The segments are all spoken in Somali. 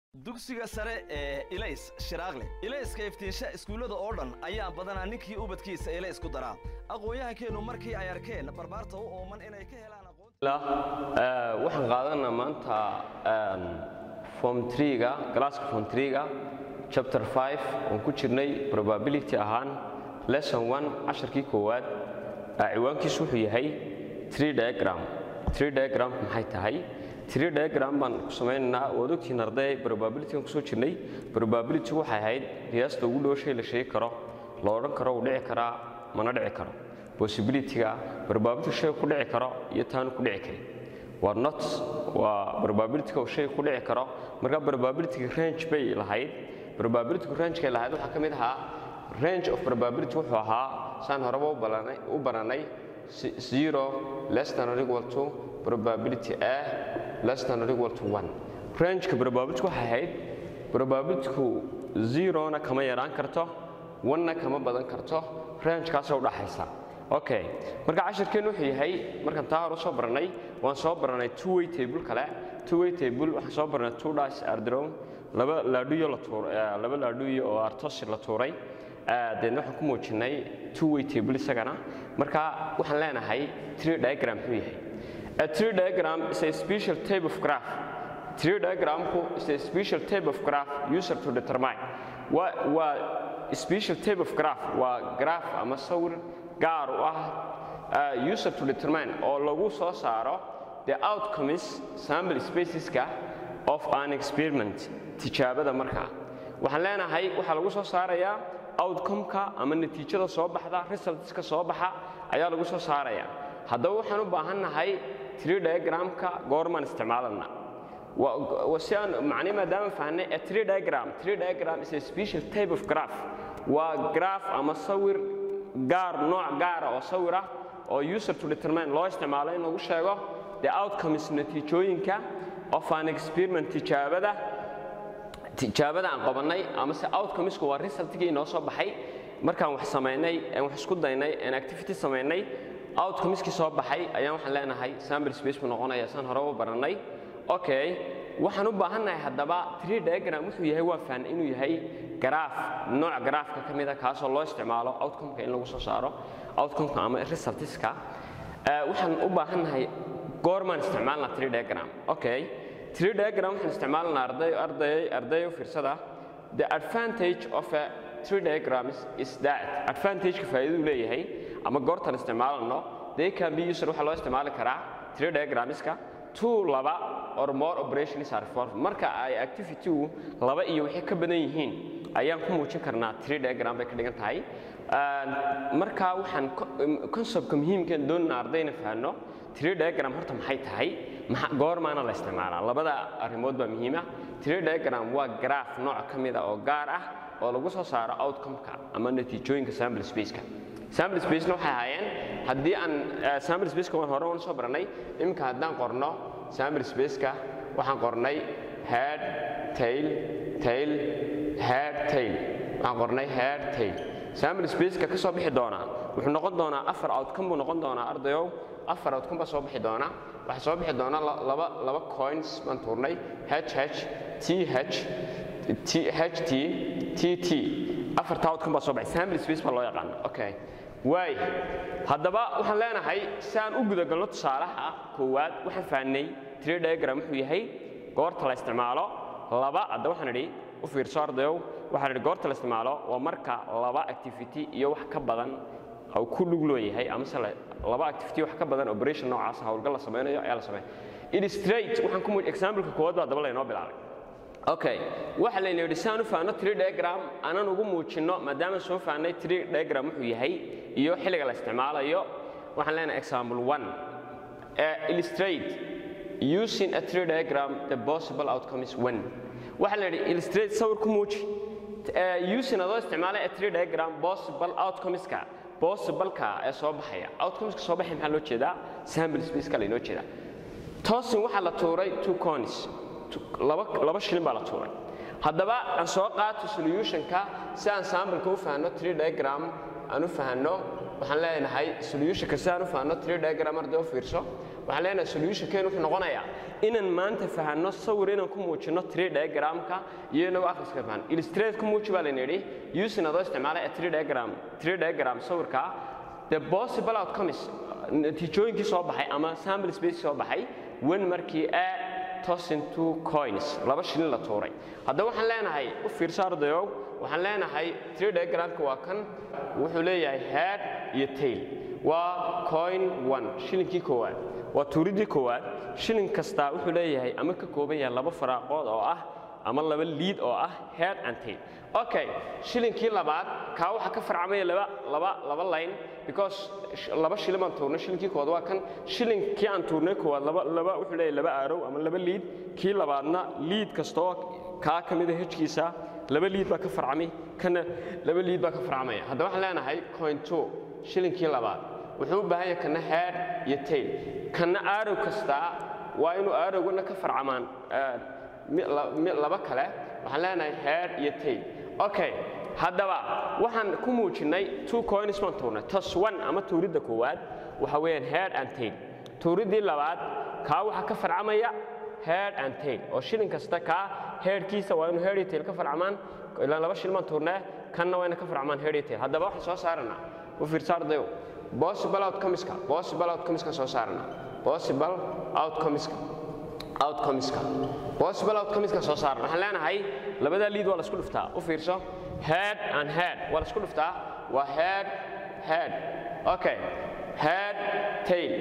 dugsiga sare ee ilays shiraaqle ilayska iftiinsha iskuullada oo dhan ayaa badanaa ninkii ubadkiisa ilays ku daraa aqoon-yahankeennu markii ay arkeen barbaarta u ooman inay ka helaan aqoon waxaan qaadanaa maanta form ga galaaska form ga chapter 5 oon ku jirnay probability ahaan lesson 1 casharkii koowaad ciwaankiisu wuxuu yahay tree diagram tree diagram maxay tahay tree diagram baan ku samaynaynaa waad ogtihiin arday probability-gan kusoo jirnay probability waxay ahayd qiyaasta ugu dhow shay la sheegi karo la odhan karo uu dhici karaa mana dhici karo possibility-ga probability shay ku dhici karo iyo taanu ku dhici karin waa not waa probability-ga uu shay ku dhici karo marka probability range bay lahayd probability range-kay lahayd waxaa ka mid ahaa range of probability wuxuu ahaa saan horeba u baranay zero less than or equal to probability a less than or equal to one rangeka probability waxay ahayd probabilityku zerona kama yaraan karto one-na kama badan karto rangekaasoo u dhaxaysa okay marka cashirkeennu wuxuu yahay markaan taa hore soo baranay waan soo baranay two way table kale two way table waxaan soo baranay two dice ardrome laba laadhuyo la tuuray laba laadhuyo oo artosi la tuuray deedna waxaan ku muujinay two way table isagana marka waxaan leenahay tree diagram muxuu yahay A tree diagram is a special type of graph. Tree diagramku is a special type of graph user to determine. Waa waa special type of graph waa graph ama sawir gaar u ah uh, user to determine oo lagu soo saaro the outcomes sample spaceska of an experiment tijaabada markaa waxaan leenahay waxaa lagu soo saarayaa outcome-ka ama natiijada soo baxda resultska soo baxa ayaa lagu soo saarayaa haddaba waxaan u baahannahay tree diagramka goormaan isticmaalana si aan macne maadaama fahnay a tree diagram tree diagram is a special type of graph waa graph ama sawir gaar nooc gaara oo sawir ah oo user to determine loo isticmaalo in lagu sheego the outcomes natiijooyinka of an experiment tijaabada tijaabada aan qabannay ama se outcomesku waa resultkii inoo soo baxay markaan wax samaynay aan wax isku daynay aan activity samaynay outcomeskii soo baxay ayaan waxaan leenahay sample space buu noqonaya saan hore u barannay okay waxaan u baahannahay haddaba tree diagram wuxuu yahay waa fahan inuu yahay garaaf nooc garaafka ka mida kaasoo loo isticmaalo outcomeka in lagu soo saaro outcomeka ama resultiska waxaan u baahannahay goormaan isticmaalnaa tree diagram okay tree diagram waxaan isticmaalnaa arday arday arday u fiirsada the advantage of a tree diagram is, is that advantage-ka faa'iidadu leeyahay ama goortan isticmaalano they can be user waxaa loo isticmaali karaa tree diagramska two laba or more operations are performed marka ay activity-gu laba iyo wixii ka badan yihiin ayaan ku muujin karnaa tree diagram bay ka dhigan tahay marka waxaan conceptka muhiimkan doonana ardayna fahanno tree diagram horta maxay tahay goormaana la isticmaalaa labada arrimood baa muhiima tree diagram waa graph nooc ka mid a oo gaar ah oo lagu soo saaro outcome-ka ama natiijooyinka sample space-ka sample spacena waxay ahaayeen haddii aan sample spaceka waan hore waan soo baranay iminka haddaan qorno sample spaceka waxaan qornay head tail tail head tail waxaan qornay head tail sample spaceka ka soo bixi doonaa wuxuu noqon doonaa afar outcome buu noqon doonaa ardayow afar outcome baa soo bixi doona waxaa soo bixi doona laba laba coins baan tuurnay h h t h t h t t t afarta outcome baa soo baxay sample space baa loo yaqaana okay waay haddaba waxaan leenahay si aan u gudagalno tusaalaha koowaad waxaan fahnay tree diagram wuxuu yahay goorta la isticmaalo laba hadda waxaan idhi u fiirso ardayow waxaan idhi goorta la isticmaalo waa marka laba activity iyo wax ka badan uu ku lug looyahay amase laba activity wax ka badan operation noocaas howlgal la samaynayo ayaa la sameeya illustrate waxaan ku example-ka koowaad baa daba laynoo bilaabay okay waxa layna yidhi si aan u fahanno tree diagram aanan ugu muujinno maadaama soo fahnay tree diagram wuxuu yahay iyo xilliga la isticmaalayo waxaan leenahay example one illustrate using a tree diagram the possible outcome is when waxa la yidhi illustrate sawir ku muuji using adoo isticmaalay a tree diagram possible outcomeska possible-ka ee soo baxaya outcomeska soo baxaya maxaa loo jeedaa sample space-ka laynoo jeedaa tosin waxaa la tuuray two coins laba shilin baa la tuuray haddaba aan soo qaato solutionka si aan sambalka u fahanno tree diagram aan u fahanno waxaan leenahay solutionka si aan u fahanno tree diagram arday u fiirso waxaan leenahay solutionkeen wuxuu noqonayaa inaan maanta fahanno sawir inaan ku muujinno tree diagramka iyo inagu akhriska fahan illustrate ku muuji baa layna yidhi using adoo isticmaalay a tree diagram tree diagram sawirka the possible outcomes natiijooyinkii soo baxay ama sample space soo baxay when markii a tossing two coins laba shilin la tuuray haddaba waxaan leenahay u fiirso ardayow waxaan leenahay tree diagramka waa kan wuxuu leeyahay head iyo tail waa coin one shilinkii koowaad waa tuuridii koowaad shilin kastaa wuxuu leeyahay ama ka kooban yahay laba faraaqood oo ah ama laba liid oo ah head and tail okay shilinkii labaad kaa waxaa ka farcamaya laba laba laba line because laba shilin baan tuurnay shilinkii koowaad waa kan shilinkii aan tuurnay koowaad laba laba wuxuu leeyahay laba aarow ama laba liid kii labaadna liid kastoo kaa ka mida hejkiisa laba liid baa ka farcamay kana laba liid baa ka farcamaya haddaba waxaan leenahay coin two shilinkii labaad wuxuu u baahan yahay kana head iyo tail kana aarow kastaa waa inuu aarowgana ka farcamaan laba kale waxaan leenahay head iyo tail okay haddaba waxaan ku muujinnay two coins baan tuurnay tos one ama tuuridda koowaad waxa weeyaan head and tail tuuriddii labaad kaa waxaa ka farcamaya head and tail oo shilin kasta kaa headkiisa waa inuu head iyo tail ka farcamaan ilaa laba shilin baan tuurnee kanna waa ina ka farcamaan head iyo tail haddaba waxaan soo saaranaa u fiirsa ardayo possible outcomeska possible outcomeska soo saaranaa possible outcomeska outcomeska possible outcomeska soo saaran waxaan leenahay labadaa liid waa la isku dhuftaa u fiirso head and head waa la isku dhuftaa waa head head okay head tail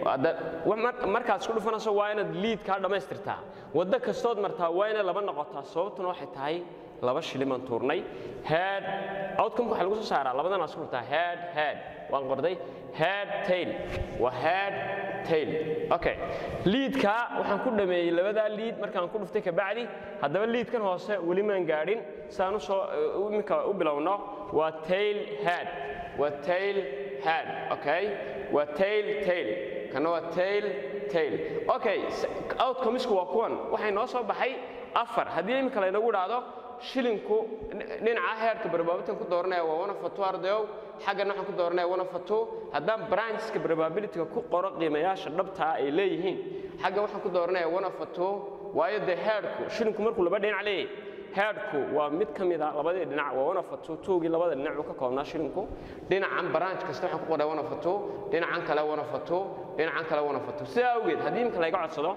markaad isku dhufanayso waa inaad liid kaa dhammaystirtaa waddo kastood martaa waa inay laba noqotaa sababtuna waxay tahay laba shilin baan tuurnay head outcomeka waxaa lagu soo saaraa labadan waa isku dhuftaa head head waan qorday head tail waa head tail okay liidka waxaan ku dhameeyey labadaa liid markaan ku dhuftay kabacdi haddaba liidkan hoose weli maan gaadhin saan u soo iminka u bilowno waa tail head waa tail head okay waa tail tail kana waa tail tail okay outcomesku waa kuwan waxay noo soo baxay afar haddii iminka laynagu dhahdo shilinku dhinaca heerka probability ku dooranaya waa one of two ardayow xaggana waxaan ku dooranaya one of two haddaan brancheska probability-ga ku qoro qiimayaasha dhabtaa ay leeyihiin xagga waxaan ku dooranaya one of two waayo dee heerku shilinku markuu laba dhinac leeyahay heerku waa mid ka mid a labadii dhinac waa one of two towgii labada dhinac uu ka koobnaa shilinku dhinacan branch kasta waxaan ku qoray one of two dhinacan kale one of two dhinacan kale one of two sidaa awgeed haddii imika layga codsado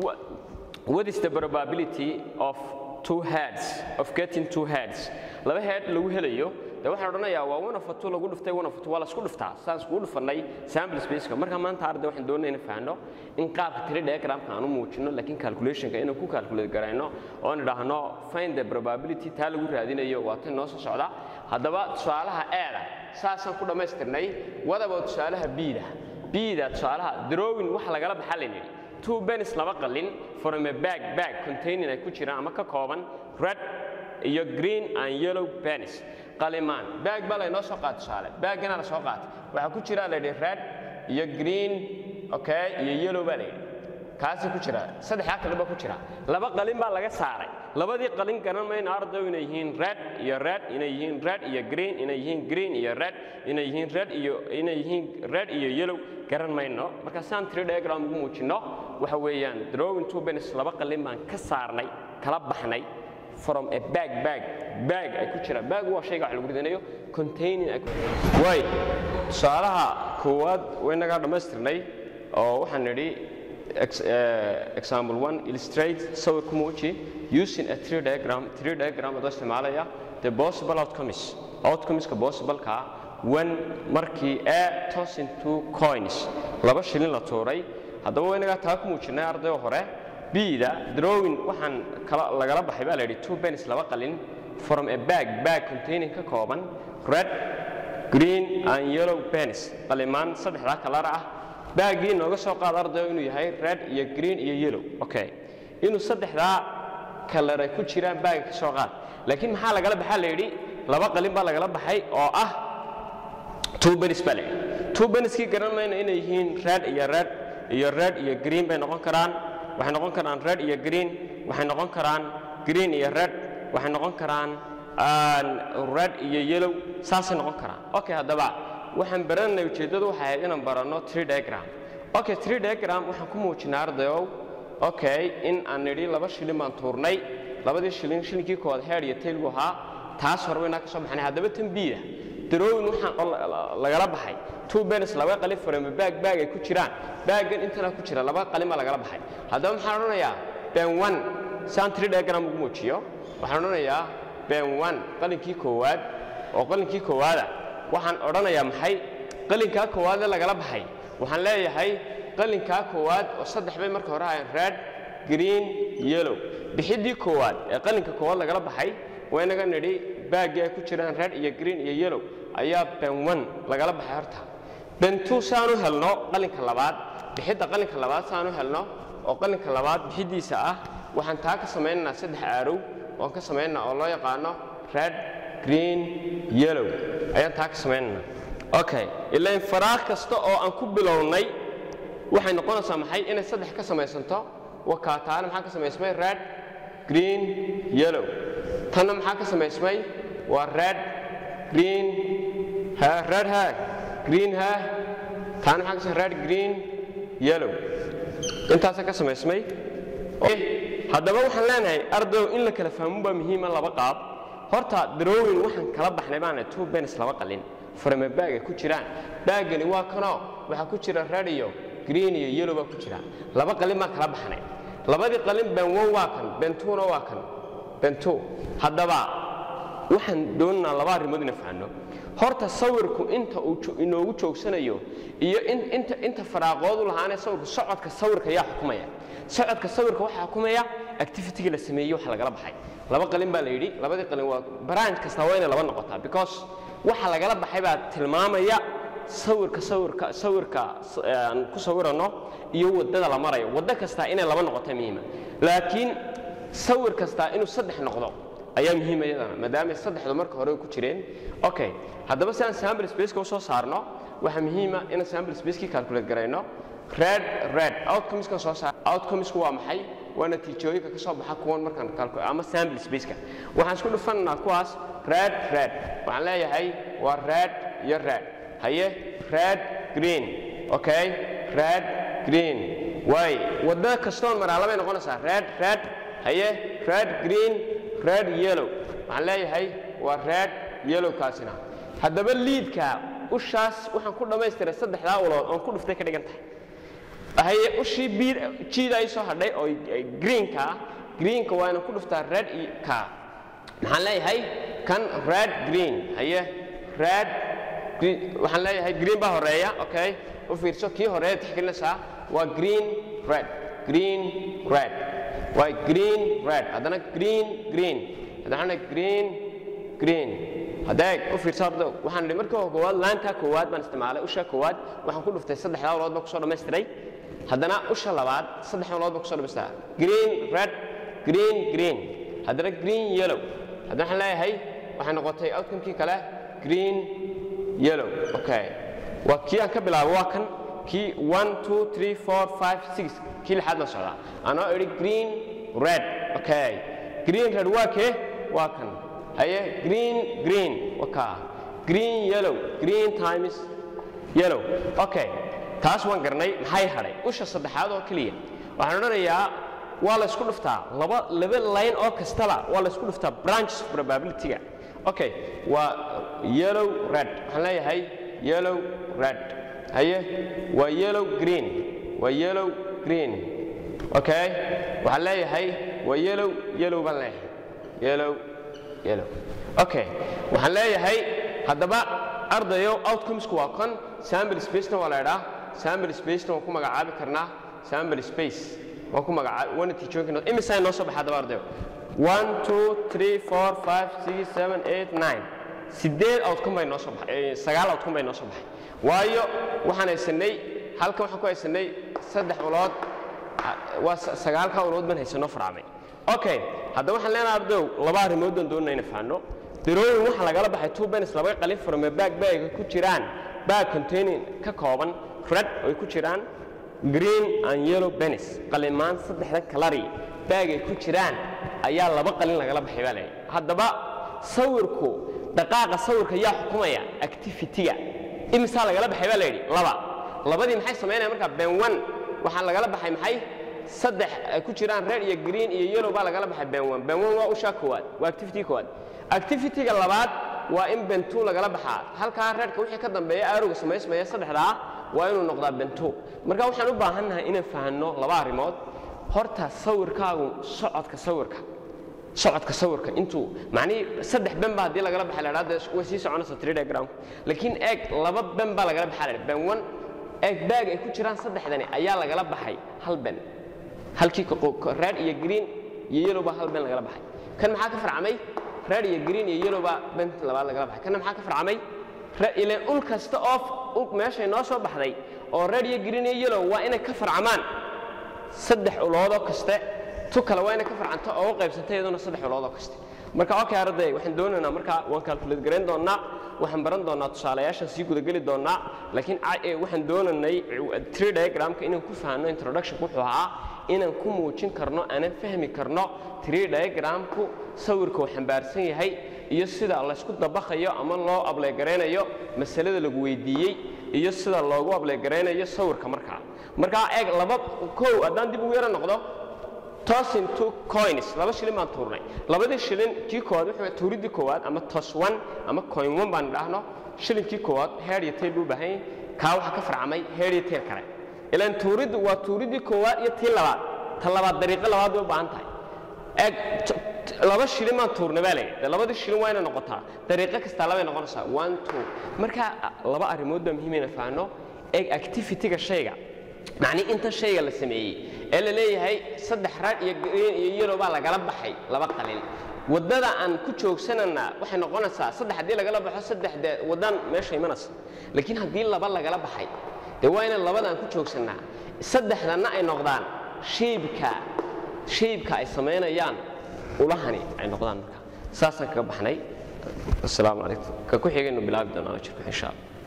what is the probability of two heads of getting two heads laba head lagu helayo de waxaan odhanayaa waa one of two lagu dhuftay one of two waa la isku dhuftaa saan iskugu dhufannay sample spaceka marka maanta arday waxaan doonayna in fahanno in qaabka tiri diagramka aan u muujino laakiin calculationka inaan ku calculate garayno oon idhaahno find the probability taa lagu raadinayo waa tan noo soo socda haddaba tusaalaha eeda saasaan ku dhammaystirnay wadaba tusaalaha biida biida tusaalaha drawing waxa lagala baxa laynidhi two benis laba qalin from a bag bag containing ay ku jiraan ama ka kooban red iyo green and yellow benis qalimaan bag baa laynoo soo qaata tusaale baggana la soo qaata waxaa ku jira layidhi red iyo green okay iyo yellow baa layidhi kaasi ku jira saddexdaa kale baa ku jira laba qalin baa laga saaray labadii qalin garan mayno ardaw inay yihiin red iyo red inay yihiin red iyo green inay yihiin green iyo red inay yihiin red iyo inay yihiin red iyo yellow garan mayno marka saan tiri diagram ugu muujinno waxa weeyaan drawing two benis laba qalin baan ka saarnay kala baxnay from a bag bag bag ay ku jiraan bag waa shayga wax lagu ridanayo containing ay ku way tusaalaha koowaad waynagaa dhammaystirnay oo waxaan nidhi example one illustrate sawir ku muuji using a tree diagram tree diagram adoo isticmaalaya the possible outcomes outcomeska possible-ka when markii a tossing two coins laba shilin la tuuray haddaba waynagaa taa ku muujinay ardayo hore bida drawing waxaan lagala baxay baa la yidhi two benis laba qalin from a bag bag containing ka kooban red green and yellow benis qalimaan saddexdaa kalar ah baagii nooga soo qaad ardayo inuu yahay red iyo green iyo yellow okay inuu saddexdaa kalar ay ku jiraan baaga ka soo qaad laakiin maxaa lagala baxaa la yidhi laba qalin baa lagala baxay oo ah two benis baa la yidhi two beniskii garan mayno inay yihiin red iyo red iyo red iyo green bay noqon karaan waxay noqon karaan red iyo green waxay noqon karaan green iyo red waxay noqon karaan red iyo yellow saasay noqon karaan okay haddaba waxaan baranay ujeeddadu waxay ahayd inaan baranno tree diagram okay tree diagram waxaan ku muujinaa ardayow okay in aan nidhi laba shilin baan tuurnay labadii shilin shilinkii koowaad head iyo tail buu ahaa taas hore waynaa ka soo baxnay haddaba tan biida darowin waxaan oo la- la- lagala baxay two benes laba qalin farama baag baag ay ku jiraan baaggan intana ku jira laba qalin baa lagala baxay haddaba maxaan odhanayaa ben one saan tiri diagram ugu muujiyo waxaan odhanayaa ben one qalinkii koowaad oo qalinkii koowaada waxaan odhanayaa maxay qalinkaa koowaad ee lagala baxay waxaan leeyahay qalinkaa koowaad oo saddex bay marka hore ahayn red green yellow bixiddii koowaad ee qalinka koowaad lagala baxay waynaga nidhi baaggii ay ku jiraan red iyo green iyo yellow ayaa ben one lagala baxay horta ben two saan u helno qalinka labaad bixidda qalinka labaad saan u helno oo qalinka labaad bixiddiisa ah waxaan taa ka samaynaynaa saddex aarow oon ka samaynaa oo loo yaqaano red green yellow ayaan taa ka samaynanaa okay ilain faraaq kasta oo aan ku bilownay waxay noqonaysaa maxay inay saddex ka samaysanto wakaataana maxaa ka samaysmay red green yellow tanna maxaa ka samaysmay waa red green ha red ha green ha taana maxaa ka samaysmay red green yellow intaasa ka samaysmay haddaba waxaan leenahay ardow in la kala fahmo baa muhiima laba qaab horta darowin waxaan kala baxnay baana two bens laba qalin farame baag ay ku jiraan baaggani waa kanoo waxaa ku jira red iyo green iyo yellow baa ku jira laba qalin baan kala baxnay labadii qalin ben one waa kan ben twona waa kan ben two haddaba waxaan doonaynaa laba arrimood ina fahanno horta sawirku inta uu jo- inoogu joogsanayo iyo in- inta inta faraaqoodu lahaanee sawirku socodka sawirka yaa xukumaya socodka sawirka waxaa xukumaya activity-ga la sameeyey waxa lagala baxay laba qalin baa la yidhi labadii qalin waa branch kasta waa inay laba noqotaa because waxa lagala baxay baa tilmaamaya sawirka sawirka sawirka s- ee aan ku sawirano iyo waddada la marayo waddo kastaa inay laba noqota muhiima laakiin sawir kastaa inuu saddex noqdo ayaa muhiima iyadana maadaama saddexdu marka hore ku jireen okay haddaba si aan sample spaceka u soo saarno waxaa muhiima inaan sample spacekii calculate garayno red red outcomeskan soo saar outcomesku waa maxay waa natiijooyinka ka soo baxa kuwan markaan calculate ama sample spaceka waxaan isku dhufananaa kuwaas red red waxaan leeyahay waa red iyo red haye red green okay red green way wadda kastoon maraa labay noqonaysaa red red haye red green red yellow waxaan leeyahay waa red yellow kaasina haddaba liidka ushaas waxaan ku dhammaystiray saddexdaa ulood oon ku dhuftay ka dhigan tahay haye ushii biid jiida ay soo hadhay oo greenka ah greenka waa inaan ku dhuftaa red iyo ka maxaan leeyahay kan red green haye red green waxaan leeyahay green baa horeeya okay u fiirso kii horeeya tixgelinaysaa waa green red green red waa green red haddana green green haddana green green haddeeg u fiirso horta waxaan idhi markii hore koowaad laantaa koowaad baan isticmaalay usha koowaad waxaan ku dhuftay saddexdaa ulood baan kusoo dhammaystiray haddana usha labaad saddex ulood baan kusoo dhammaystiraa green red green green haddana green yellow haddana waxaan leeyahay waxay noqotay outcomekii kale green yellow okay waa kii aan ka bilaabo waa kan kii one two three four five six kii lixaad la socdaa anoo idhi green red okay green red waa kee waa kan haye green green waa kaa green yellow green times yellow okay taas waan garnay maxay hadhay usha saddexaad oo keliya waxaan odhanayaa waa la isku dhuftaa laba laba line oo kastaba waa la isku dhuftaa branches probability-ga okay waa yellow red waxaan leeyahay yellow red haye waa yellow green waa yellow green okay waxaan leeyahay waa yellow yellow baan leeyahay yellow yellow okay waxaan leeyahay haddaba ardayo outcomesku waa kan sample spacena waa la idhaa sample spacena waan ku magacaabi karnaa sample space waan ku magacaabi waa natiijooyinka imisaa noo soo baxa haddaba ardayo one two three four five six seven eight nine sideed outcome bay noo soo baxay eh, sagaal outcome bay noo soo baxay waayo waxaan haysanay halkan waxaan ku haysanay saddex ulood ah, waa sa- sagaalka ulood baan haysanoo farcamay okay haddaba waxaan leenahay ardow laba arrimood baan doonayna inaan fahanno darooyin waxaa lagala baxay two bens laba qalin farme baag baaga ku jiraan baag containing ka kooban red ay ku jiraan green and yellow benis qalimaan saddexda kalari baag ay ku jiraan ayaa laba qalin lagala baxay baa leeyahay haddaba sawirku dhaqaaqa sawirka yaa xukumaya activity-ga imisaa lagala baxay baa la yidhi laba labadii maxay samaynaya markaa ben one waxaa lagala baxay maxay saddex ay ku jiraan red iyo green iyo yellow baa lagala baxay ben one ben one waa ushaa koowaad waa activity koowaad activity-ga labaad waa in ben two lagala baxaa halkaa redka wixii ka dambeeya arowga samaysmaya saddexdaa waa inuu noqdaa ben two marka waxaan u baahannahay inaan fahanno laba arrimood horta sawirkaagu socodka sawirka socodka sawirka intuu macnihii saddex ben baa haddii lagala baxa la dhahda way sii soconaysa three diagramku laakiin eeg laba ben baa lagala baxaa la dhah ben one eeg baag ay ku jiraan saddexdani ayaa lagala baxay hal ben halkii red iyo green iyo yellow baa hal ben lagala baxay kan maxaa ka farcamay red iyo green iyo yellow baa ben labaad lagala baxay kanna maxaa ka farcamay ileen ul kasta oo meeshay noo soo baxday oo red iyo green iyo yellow waa inay ka farcamaan saddex uloodoo kaste tu kale waa inay ka farcanto oo u qaybsanta iyaduna saddex uloodoo kaste marka okay arday waxaan doonaynaa marka waan calculate garayn doonaa waxaan baran doonaa tusaalayaashan sii gudageli doonaa laakiin waxaan doonaynay tree diagramka inaan ku fahanno introductionku wuxuu ahaa inaan ku muujin karno aanan fahmi karno tree diagramku sawirka uu xambaarsan yahay iyo sida laysku dabaqayo ama loo ableegaraynayo masalada lagu weydiiyey iyo sida loogu ableegaraynayo sawirka markaa markaa eeg laba kow haddaan dib ugu yaro noqdo toss into coins laba shilin baan tuurnay labadii shilin kii koowaad wuxuu tuuridii koowaad ama toss one ama coin one baan idhaahno shilinkii koowaad head iyo tail buu baahan yahay kaa waxaa ka farcamay head iyo tail kale ilaan tuuriddu waa tuuridii koowaad iyo tii labaad ta labaad dariiqo labaad bay u baahan tahay eeg laba shilin baan tuurnay baa leeyahay labadii shilin waa inay noqotaa dariiqo kastaa labay noqonaysaa one two marka laba arrimood baa muhiim inay fahanno eeg activity-ga shayga macnii inta shayga la sameeyey ee la leeyahay saddex rag iyo green iyo yellow baa lagala baxay laba qalin waddada aan ku joogsanana waxay noqonaysaa saddex haddii lagala baxo saddex dee waddan meesha imanaysa laakiin haddii laba lagala baxay dee waa inaan labada aan ku joogsannaa saddexdanna ay noqdaan shaybka shaybka ay samaynayaan ulahani ay noqdaan marka saasaan kaga baxnay asalaamu calaykum ka ku xigaynu bilaabi doonaa jirku insha allah